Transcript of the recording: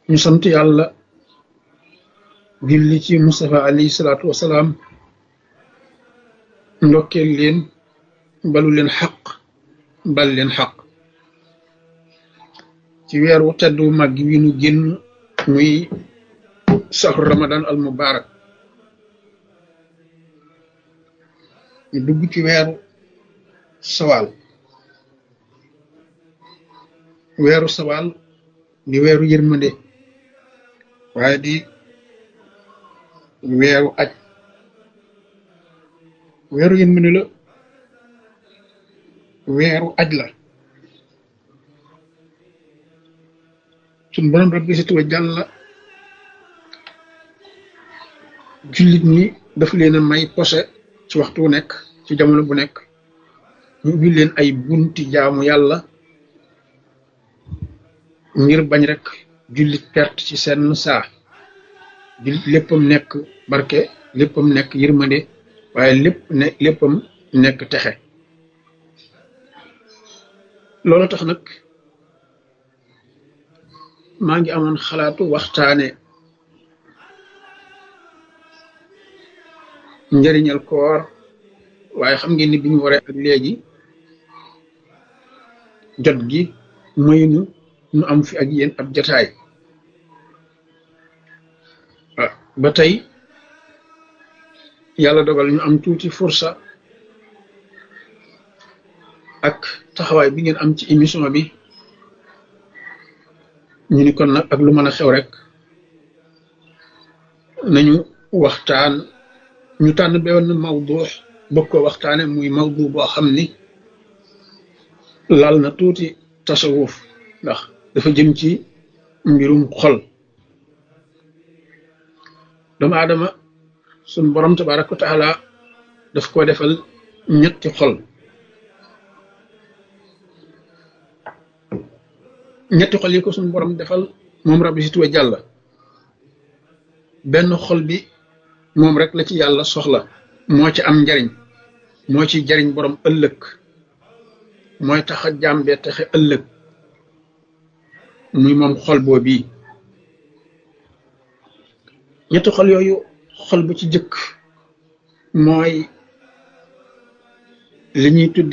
ñu sant yàlla julli ci Mustafa alayhi salaatu wasalaam ndokkeel leen balu leen xaq bal leen xaq ci weeru teddu mag wi nu génn muy saxru ramadan al mubarak ñu dugg ci weeru sawaal weeru sawaal di weeru yërmande waaye di weeru aj weeru yërmande la weeru aj la suñ borom rabbi si tuwa jàlla jullit ñi daf leen a may posé ci waxtu wu nekk ci jamono bu nekk ñu ubbi leen ay bunti jaamu yàlla ngir bañ rek jullit perte ci seen saa jullit léppam nekk barke léppam nekk yërmande waaye lépp ne léppam nekk texe loolu tax nag maa ngi amoon xalaatu waxtaane njëriñal koor waaye xam ngeen ni bi ñu waree ak léegi jot gi maynu nu am fi ak yéen ab jataay ba tey yàlla dogal ñu am tuuti fursa ak taxawaay bi ngeen am ci émission bi ñu ni kon nag ak lu mën a xew rek nañu waxtaan ñu tànn benn mawdu bëgg ko waxtaane muy mawdu boo xam ni laal na tuuti tasawuf ndax dafa jëm ci mbirum xol doomu aadama suñ borom tabaraka wa taala daf ko defal ñetti xol ñetti xol yi ko suñ borom defal moom rabbi si tuwa jàlla benn xol bi moom rek la ci yàlla soxla moo ci am njariñ moo ci jariñ borom ëllëg mooy tax a jàmbee taxe ëllëg muy moom xol boo bii ñetti xol yooyu xol bu ci jëkk mooy li ñuy tudde